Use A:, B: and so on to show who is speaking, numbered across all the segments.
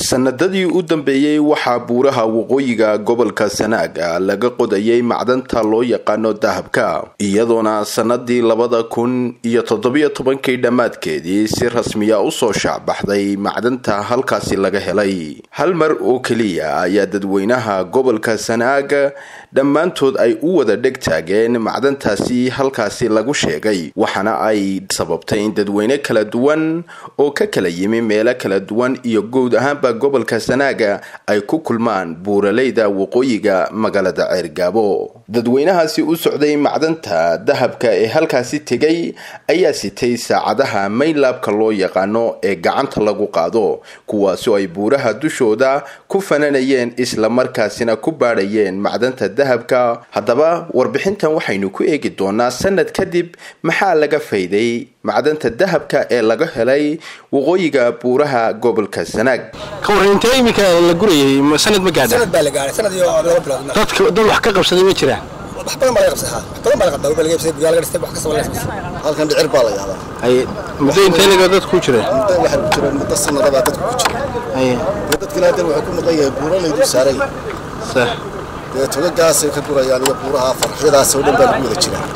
A: sanadadii u dambeeyey waxaa buuraha waqooyiga gobolka sanaaga laga qodayay macdanta loo yaqaano dahabka iyadoona sanadii labada kun iyo toddobiyo tobankii dhammaadkeedii si rasmiya usoo shaacbaxday macdanta halkaasi laga helay hal mar oo keliya ayaa dadweynaha gobolka sanaaga dhammaantood ay u wada dheg taageen macdantaasi halkaasi lagu sheegay waxaana ay sababtay in dadweyne kala duwan oo ka kala yimi meelo kala duwan iyo guud ahaanba gobolka sanaaga ay ku kulmaan buuraleyda waqooyiga magaalada ceergaabo dadweynahaasi u socday macdanta dahabka ee halkaasi tegay ayaa sitay saacadaha maynlaabka loo yaqaano ee gacanta lagu qaado kuwaasoo ay buuraha dushooda ku fananayeen islamarkaasina ku baadhayeen macdanta dahabka haddaba warbixintan waxaynu ku eegi doonaa sanad kadib maxaa laga fayday macdanta dahabka ee laga helay waqooyiga buuraha gobolka sanaag
B: ka warran intee iminka la gurayay sanad ma gaadha
C: sanad baa la gaaray sanad iyo laba bilood
B: dadka dad wax ka qabsaday ma jiraan
C: wax badan baa laga qabsaday wax badan baa laga qabsaday baa laga qabsaday buyaa laga dhistay wax kasta laga qabsaday
D: halkan dhicir baa la yaadaa
B: ay muddo intee laga dad ku jira
D: muddo waxay ku jireen muddo sanadabaa dadku ku jira
B: ay
D: dee dadkina haddan wuxuu ku maqan yahay buuralaydu saaran yahay
B: sax
D: dee togagaasay ka gurayaan iyo buuraha farxyadaas oo dhan baa lagu wada jiraa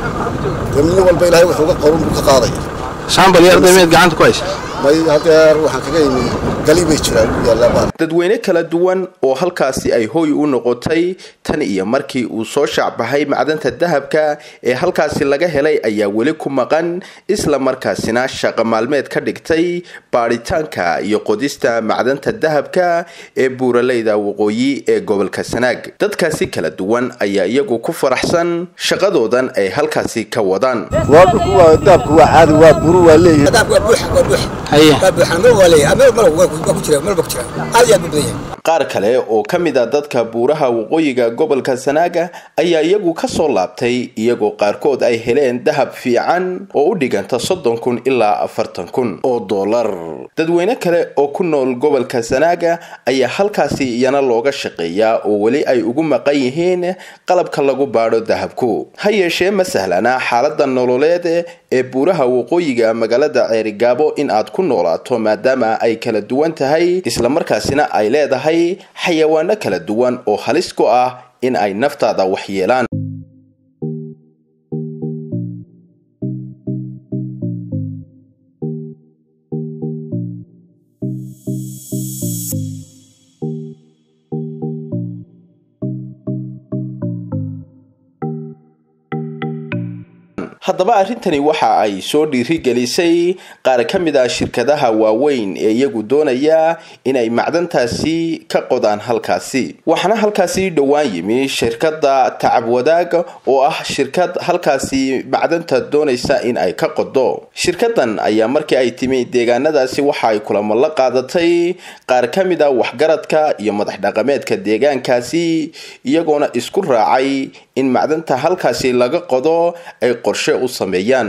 D: dee nin walba ilaahay wuxuu uga qoran buu ka qaadaya
B: saambal iyo arday meed gacanta ku haysa
D: may hadeer waxaan kaga yimi gali bay jiraan ku yaallaa baan
A: dadweyne kala duwan oo halkaasi ay hooy u noqotay tan iyo markii uu soo shaacbaxay macdanta dahabka ee halkaasi laga helay ayaa weli ku maqan isla markaasina shaqo maalmeed ka dhigtay baadhitaanka iyo qodista macdanta dahabka ee buuraleyda waqooyi ee gobolka sanaag dadkaasi kala duwan ayaa iyagu ku faraxsan shaqadoodan ay halkaasi ka wadaan
D: waa dhulku waa daabku waa caadi waa buru waa leeyahay
C: daabku waa buux waa buux
B: haye
C: waa buuxan meel waa leeyahay meel meel waa ku jira meel baa ku jira aad iyo aad buu badan yahay
A: qaar kale oo ka mid a dadka buuraha waqooyiga gobolka sanaaga ayaa iyagu ka soo laabtay iyagoo qaarkood ay heleen dahab fiican oo u dhiganta soddon kun ilaa afartan kun oo dollar dadweyne kale oo ku nool gobolka sanaaga ayaa halkaasi iyana looga shaqeeyaa oo weli ay ugu maqan yihiin qalabka lagu baadho dahabku ha yeeshee ma sahlana xaalada nololeed ee buuraha waqooyiga magaalada ceerigaabo in aad ku noolaato maadaama ay kala duwan tahay islamarkaasina ay leedahay xayawaano kala duwan oo halis ku ah in ay naftaada waxyeelaan haddaba arrintani waxa ay soo dhiirigelisay qaar ka mid ah shirkadaha waaweyn ee iyagu doonaya inay macdantaasi ka qodaan halkaasi waxaana halkaasi dhowaan yimi shirkadda tacab wadaag oo ah shirkad halkaasi macdanta doonaysa in ay ka qodo shirkadan ayaa markii ay timi deegaanadaasi waxa ay kulamo la qaadatay qaar ka mid a waxgaradka iyo madax dhaqameedka deegaankaasi iyagoona isku raacay in macdanta halkaasi laga qodo ay qorshe u sameeyaan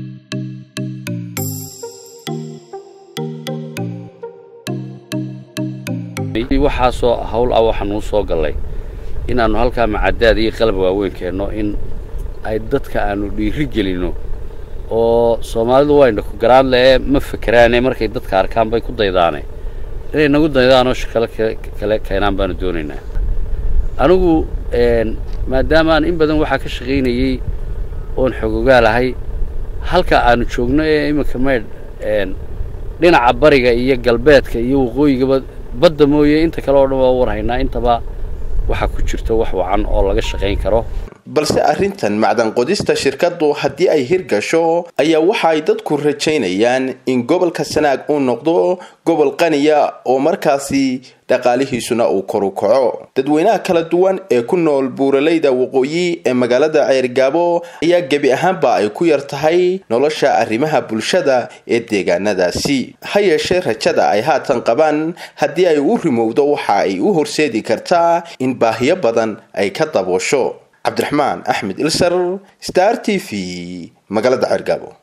E: waxaasoo hawl ah waxaan uu soo gallay inaannu halkaa macadaad iyo qalab waaweyn keenno in ay dadka aanu dhiiri gelinno oo soomaalidu wayna ku garaadle ee ma fekeraane markay dadka arkaan bay ku daydaane inay nagu daydaanoo shaqale kale keenaan baanu doonaynaa anigu maadaamaan in badan waxaa ka shaqaynayey oon xogogaalahay halka aanu joogno ee iminka maydh dhinaca bariga iyo galbeedka iyo waqooyigaba badda mooye inta kale oo dhan waa warhaynaa intaba waxaa ku jirta wax wacan oo laga shaqayn karo
A: balse arrintan macdan qodista shirkaddu haddii ay hirgasho ayaa waxa ay dadku rajaynayaan in gobolka sanaag uu noqdo gobol qaniya oo markaasi dhaqaalihiisuna uu koru kaco dadweynaha kala duwan ee ku nool buuraleyda waqooyi ee magaalada ceergaabo ayaa gebi ahaanba ay ku yar tahay nolosha arrimaha bulshada ee deegaanadaasi ha yeeshee rajada ay haatan qabaan haddii ay u rimowdo waxa ay u horseedi kartaa in baahiyo badan ay ka daboosho cabdiraxmaan axmed ilsar star t v magaalada ceergaabo